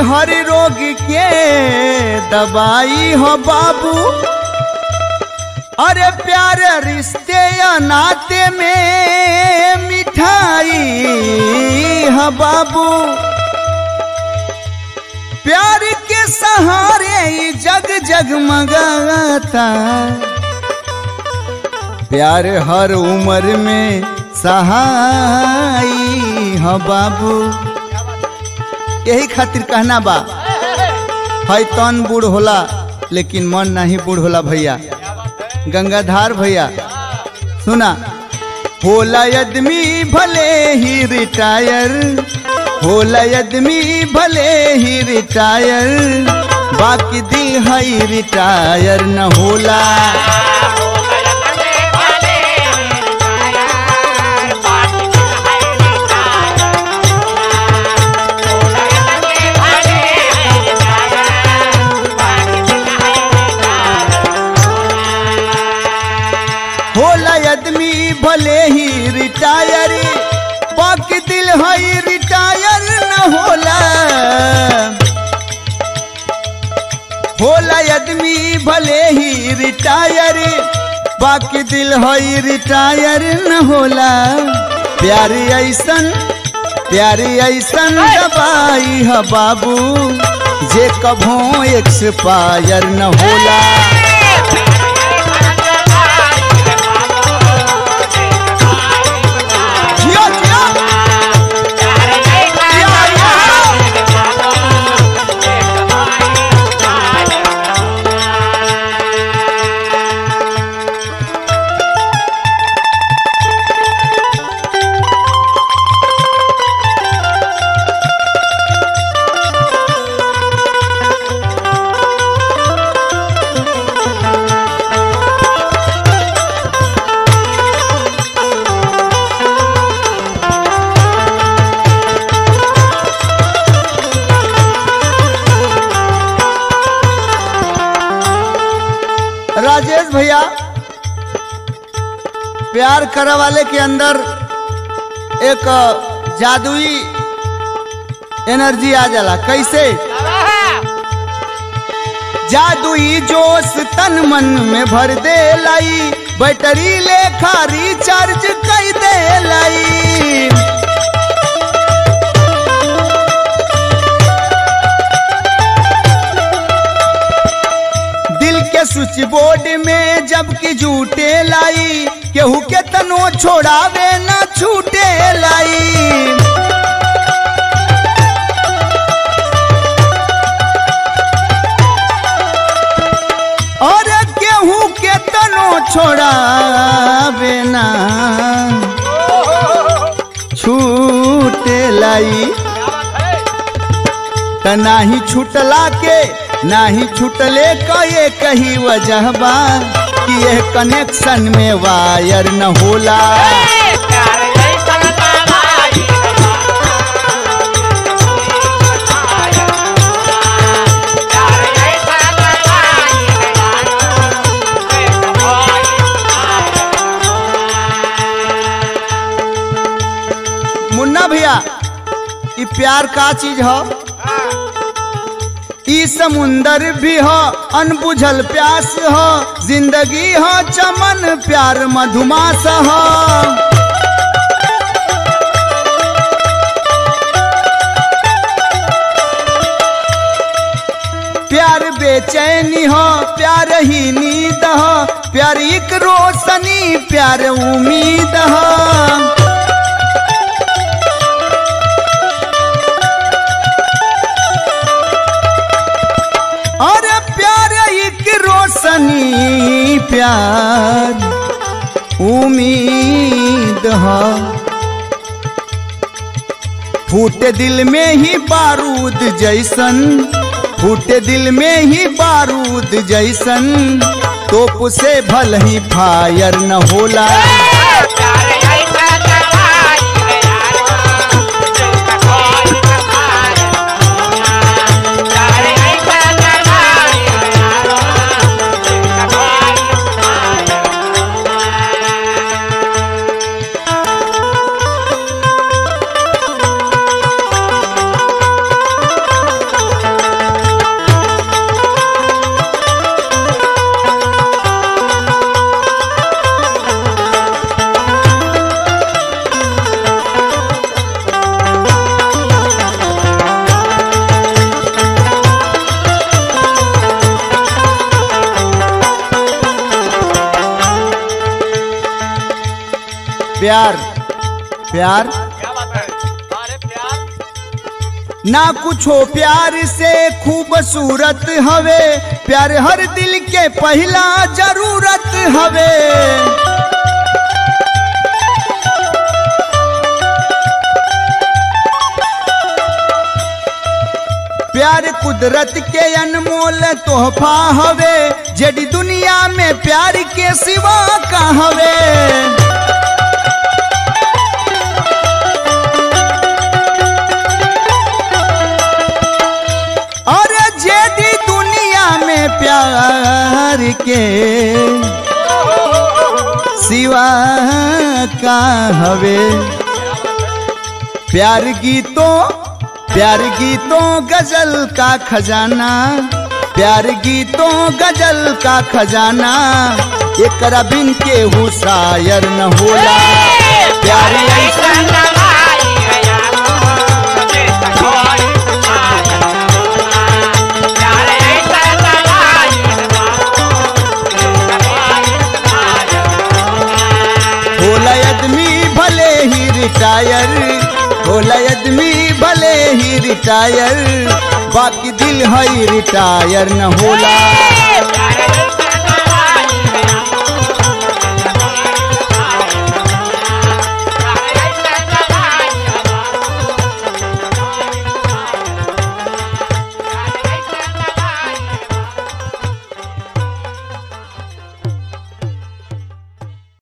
हर रोग के दवाई हो बाबू अरे प्यार रिश्ते या नाते में मिठाई है बाबू प्यार के सहारे ही जग जगमगाता प्यार हर उम्र में सहाई है बाबू यही खातिर कहना बा है तन बूढ़ होला लेकिन मन नहीं बूढ़ होला भैया गंगाधार भैया सुना होला आदमी भले ही रिटायर होला आदमी भले ही रिटायर बाकी दिल है रिटायर न होला होला आदमी भले ही रिटायर बाकी दिल है रिटायर न होला होला आदमी भले ही रिटायर बाकी दिल है रिटायर न होला प्यारी ऐसन प्यारी ऐसन दवाई है बाबू जे कभो एक्सपायर न होला जियो जियो राजेश भैया प्यार करे वाले के अंदर एक जादुई एनर्जी आ जाला कैसे जादुई जोश तन मन में भर दे लाई बैटरी लेखा रिचार्ज कई दे लाई दिल के स्विच बोर्ड में जबकि झूठे लाई केहू के तनो छोड़ावे न छूटे लाई और केहू के तनो छोड़ावे ना छूटे लाई त नाही छूटला के नाही छूटले का ये कही वजह बा कि ये कनेक्शन में वायर न होला मुन्ना भैया ई प्यार का चीज हो ई समुंदर भी हो अनबुझल प्यास हो जिंदगी हो चमन प्यार मधुमास हो प्यार बेचैनी हो प्यार ही नींद हो प्यार एक रोशनी प्यार उम्मीद हो और प्यार एक रोशनी प्यार उम्मीद है फूटे दिल में ही बारूद जैसन फूटे दिल में ही बारूद जैसन तोप से भल ही फायर न होला प्यार प्यार क्या बात है अरे प्यार ना कुछो प्यार से खूबसूरत हवे प्यार हर दिल के पहला जरूरत हवे प्यार कुदरत के अनमोल तोहफा हवे जड़ी दुनिया में प्यार के सिवा का हवे अरे जेडी दुनिया में प्यार के सिवा का हवे प्यार गीतों प्यार गीतों गजल का खजाना प्यार गीतों गजल का खजाना एक बिन के हु शायर न होला प्यार ऐसा होला आदमी भले ही रिटायर होला आदमी भले ही रिटायर बाकी दिल है रिटायर न होला